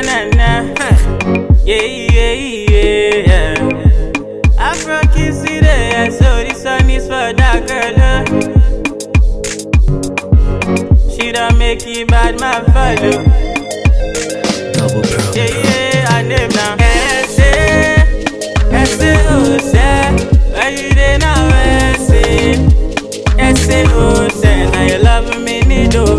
na na. Huh. Yeah, yeah, yeah, yeah. Afro kiss it, yeah. So this song is for that girl. Uh. She don't make it bad, my follow. Double pro. Yeah, yeah, I name now. Essay, essay, oh, say. Where you dey now, essay? Essay, oh, say. Now you love me, need to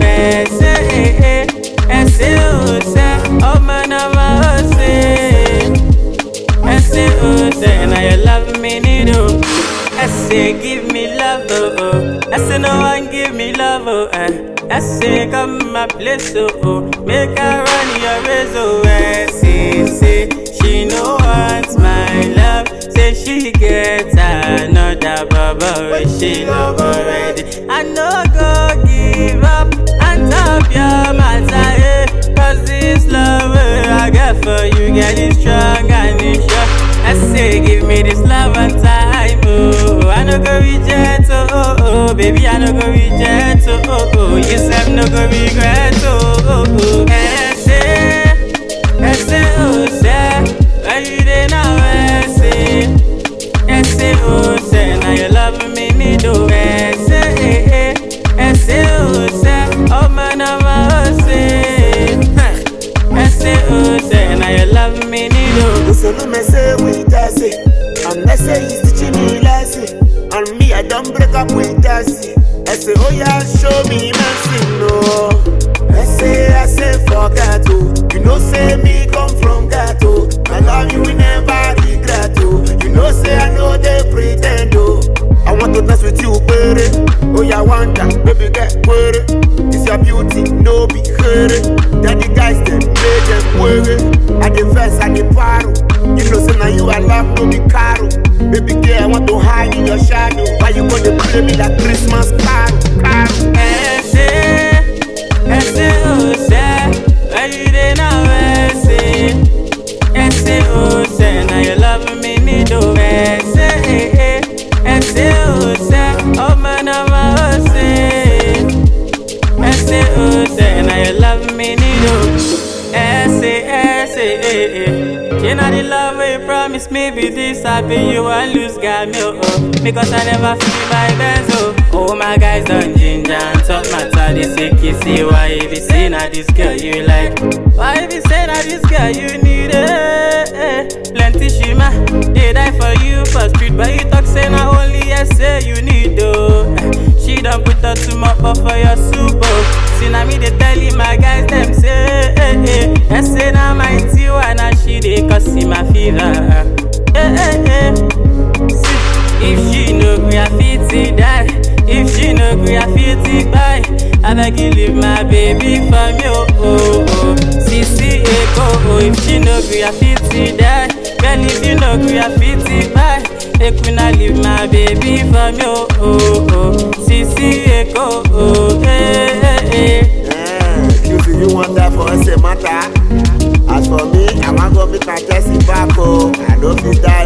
essay, essay, oh, say. Oh, man, I'm a say. Essay, oh, say. Now you love me, need to essay, give me love, oh, oh. Essay, no one give me love, oh, eh. Essay, come my place, oh, oh. Make her run your race, oh, essay, say. She no wants my love. Say she gets another bubble wey she love already. I no go give up and top your matter, eh. Cause this love wey I get for you, girl, is strong and it's sure. I say, give me this love and time, oh. I no go reject, oh, oh, oh. Baby, I no go reject, oh, oh, oh. You said no go regret, oh, oh, oh. Essay, essay, oh, say. Where you dey now, essay? Essay, oh, say. Now you love me, me do essay, essay, oh, say. Oh, man, I'm a say. Essay, oh, say. Now you love me, me do. Usolumese with Tasi And Nese is teaching me lesson And me I don't break up with Tasi I say oh yeah show me mercy no I say I say forget oh You know say me come from ghetto I love you we never regret oh You know say I know they pretend oh I want to dance with you baby Oh yeah wonder baby get query It's your beauty no be hurry Then the guys them made them worry I the verse I the paro You know say now you I love no be caro Baby girl I want to hide in your shadow Why you gonna play me that Christmas carol carol Essay, essay, oh, say. Where you dey now, essay? Essay, oh, say. Now you love me, me do essay, essay, oh, say. Oh, man, I'm a say. Essay, oh, say. Now you love me, me do essay, essay, eh, eh. You know the love we promise me be this happy you and lose got me oh, oh Because I never feel my best oh Oh my guys done ginger and talk matter They say kissy why you be say na this girl you like Why you be say na this girl you need eh, eh. Plenty shima they die for you for street But you talk say na only essay you need oh She done put her too much up for your soup oh See na me they tell you my guys them say eh, eh. Essay na my tiwa na she dey cause see my fever eh, eh, eh. See, if she no gree I fit to die If she no gree I fit to buy I beg you leave my baby for me oh oh oh Sisi Eko oh if she no gree I fit to die Girl if you no gree I fit to buy Make una leave my baby for me oh oh oh Sisi Eko oh eh eh eh Eh, QC you want that for us a matter As for me I want go meet my Tessie back oh I don't fit die